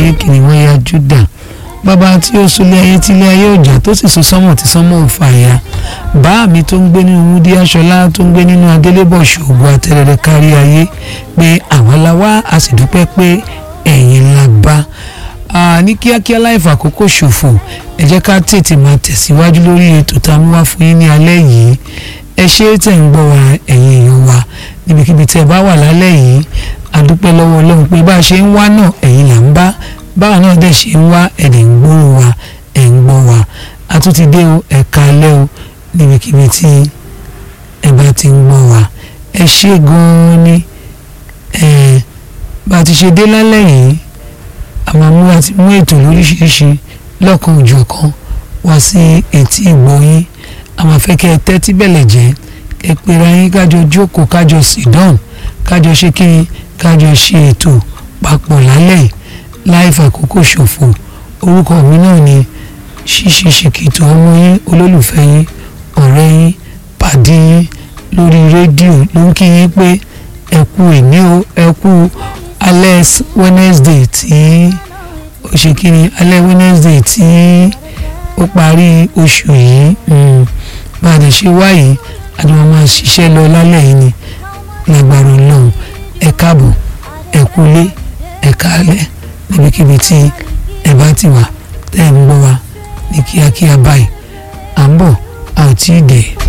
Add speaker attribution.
Speaker 1: ayé kìnìún ẹ̀yà Júdà bàbá tí ó sulé ayé tílé ayé ọjà tó sì so sánmọ̀ tí sánmọ̀ ò fàya bá mi tó ń gbé nínú wúdí aṣọlá tó ń gbé nínú adélébọ̀ ṣògo àtẹrẹrẹ kárí ayé pé àwa la wá a sì dúpẹ́ pé ẹ̀yin la bá ní kíákíá láì fàkókò ṣòfò ẹ jẹ́ ká tètè máa tẹ̀síwájú lórí ètò tá a mú wá fún yín ní alẹ́ yìí ẹ ṣé tẹ̀ ń gbọ́ wa ẹ̀yin èèyàn wa níbikíbi tẹ́ ẹ bá wà lálẹ́ yìí a dúpẹ́ lọ́wọ́ ọlọ́run pé bá a ṣe ń wá náà ẹ̀yin là ń bá báwa náà dẹ̀ ṣe ń wá ẹ̀dẹ̀ ń gbóhùn wa ẹ̀ ń gbọ́ wa a tún ti dé o ẹ̀ka alẹ́ o níbikíbi tí ẹ bá ti ń gbọ́ wa ẹ ṣé gan-an ni ẹ bá a ti ṣe dé lálẹ́ yìí àwọn mú àti mú ètò lóríṣiríṣi lọ́kan òjọ̀kan wá sí etí ìgbọ́yín àwọn afẹ́kẹ́ ẹ tẹ́tí bẹ̀lẹ̀ jẹ́ ẹ pera yín kájọ jókòó kájọ sídán kájọ ṣe kí kájọ ṣe ètò papọ̀ lálẹ́ yìí láì fàkókò ṣòfò orúkọ mi náà ni ṣíṣe ṣèkìtò ọmọ yín olólùfẹ́ yín ọ̀rẹ́ yín pàdé yín lórí rédíò ló ń kí yín pé ẹ kú ìní o ẹ kú alẹ́ Wednesday tí ó ṣe kí ni alẹ́ Wednesday tí ó parí oṣù yìí bá a lè ṣe wáyé àdúrà máa ṣiṣẹ́ lọ lálẹ́ yìí ni lágbára Ọlọ́run ẹ káàbọ̀ ẹ kúlé ẹ káalẹ́ níbikíbi tí ẹ bá ti wà tẹ́ ẹ ń gbọ́ wa ní kíákíá báyìí à ń bọ̀ a ò tí ì dé.